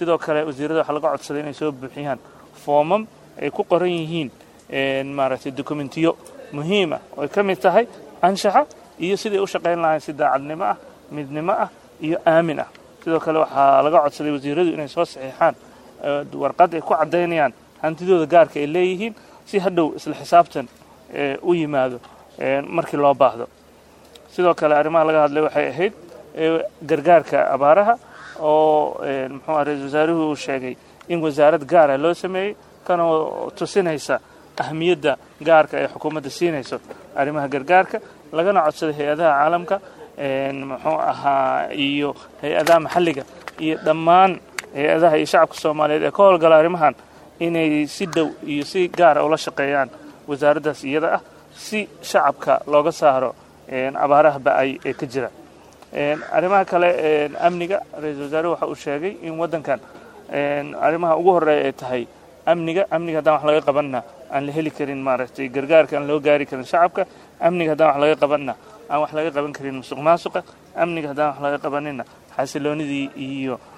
sidoo kale wasiirada waxaa laga codsaday inay soo buuxiyaan foomam ay ku qoran yihiin maaragtay dokumentiyo muhiim ah oo ay ka mid tahay anshaxa iyo siday u shaqayn lahayn si daacadnimo ah midnimo ah iyo aamin ah sidoo kale waxaa laga codsaday wasiiradu inay soo saxiixaan warqad ay ku caddaynayaan hantidooda gaarka ay leeyihiin si hadhow isla xisaabtan u yimaado markii loo baahdo sidoo kale arrimaha laga hadlay waxay ahayd gargaarka abaaraha oo muxuu ah ra-isul wasaaruhu uu sheegay in wasaarad gaara loo sameeyey kanoo tusinaysa ahmiyadda gaarka ee xukuumadda siinayso arrimaha gargaarka lagana codsaday hay-adaha caalamka muxuu ahaa iyo hay-adaha maxalliga iyo dhammaan hay-adaha iyo shacabka soomaaliyeed ee ka howlgala arrimahan inay si dhow iyo si gaara ula shaqeeyaan wasaaraddaas iyada ah si shacabka looga saaro abaaraha ba-ay ee ka jira arrimaha kale amniga ra-iisul wasaaruhu waxa uu sheegay in waddankan arrimaha ugu horreeya ay tahay amniga amniga haddaan wax laga qabanna aan la heli karin maaragtay gargaarka aan loo gaari karin shacabka amniga haddaan wax laga qabanna aan wax laga qaban karin musuq maasuqa amniga haddaan wax laga qabanina xasiloonidii iyo